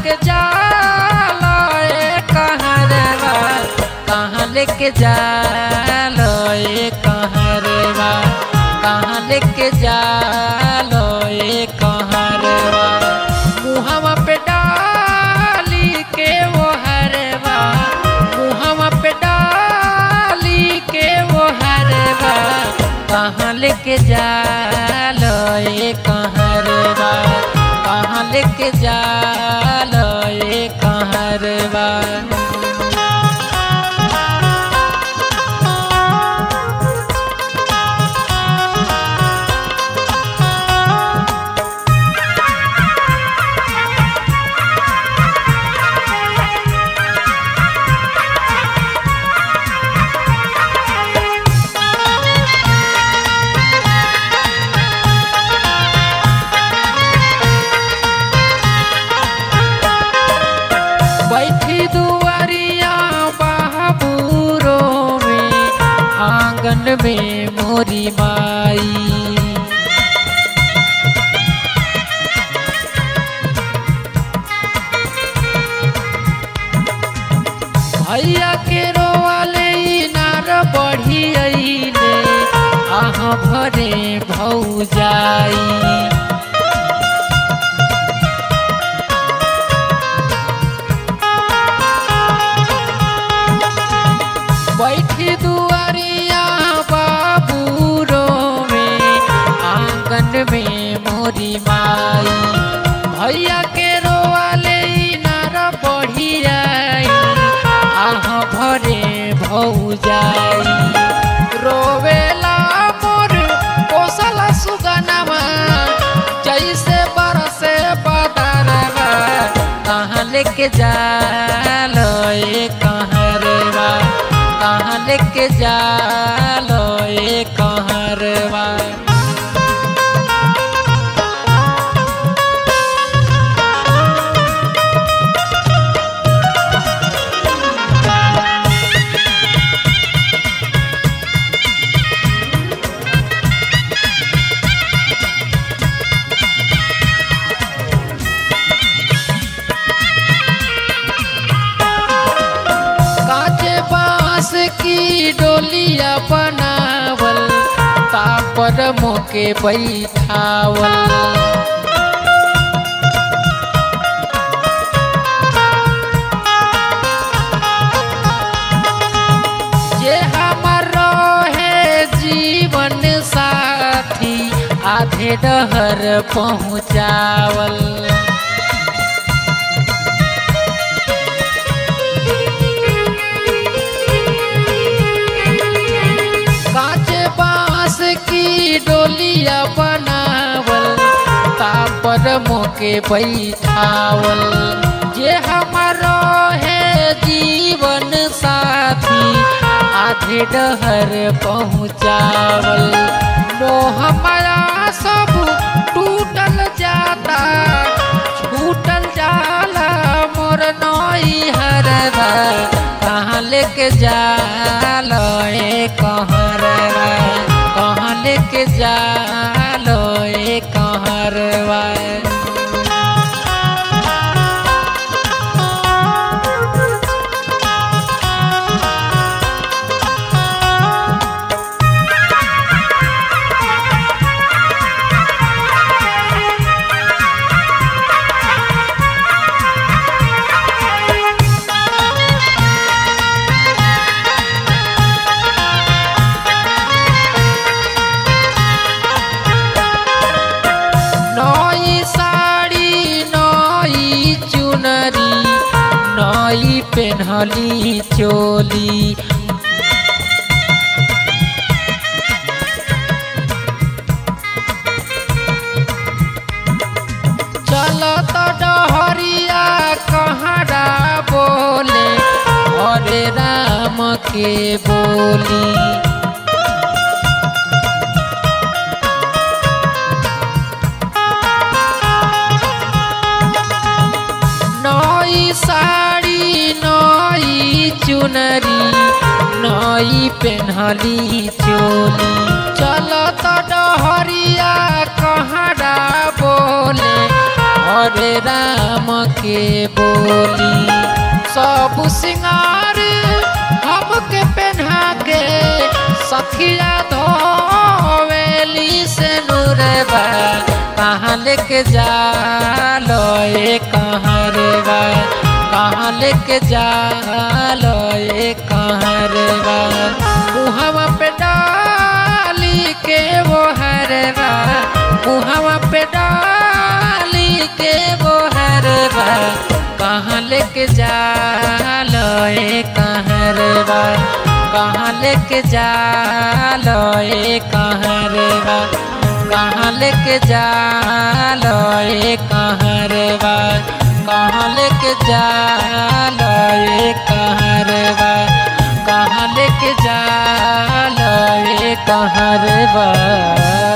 लेके जालो ए कहरवा कहाँ लेके जालो ए कहरवा कहाँ लेके जालो ए कहरवा मुहवा पे डाली के वो हरवा मुहवा पे डाली के वो हरवा कहाँ लेके जालो ए कहरवा कहाँ लेके जालो ए कहरवा बैठी दुआरिया बाबूरो में आंगन में मोरी माई भैया के रोवाले नार बढ़ी अइले आह भरे भौजाई बैठी दुआरिया बाबूरो में आंगन में मोरी माई भैया के रोवाले नार बढ़ी आई आह भरे भौजाई रोवेला मोर कोसल सुगनमा जैसे बरसे बदरवा कहाँ लेके जालो ए कहरवा कहाँ लेके जालो ए कहरवा काचे बांस की डोलिया बनावल तापर मोके बैठावल जे हमर रहे जीवन साथी आधे डहर पहुँचावल कांचे बांस की डोलिया बनावल तापर मोके बैठावल जे हमारो है जीवन साथी आधे डहर पहुँचावल मोह माया सब टूटल जाता छूटल जाला मोर नई हरवा कहाँ लेके जालो ए कहरवा कहाँ लेके जालो ए कहरवा नई साड़ी नई चुनरी नई पेन्हली चोली चलत डहरिया कहरा बोले हरे राम के बोली नई साड़ी नई चुनरी नई पेन्हली चोली चलत डहरिया कहरा बोले हरे राम के बोली सब सिंगार हमके पहना के सखिया धोवेली से नूरबा कहाँ लेके जा लो ए कहाँ रे बा कहाँ लेके जा लो ए कहाँ रे बा मुहवा पे डाली के वो हरवा मुहवा पे डाली के वो हरवा कहाँ लेके जा लो ए कहाँ रे बा कहाँ लेके जा लो ए कहाँ रे बा कहाँ लेके जा लो ए कहाँ रे बा कहाँ लेके जा लो ए कहाँ रे बा कहाँ लेके जा लो ए कहाँ रे बा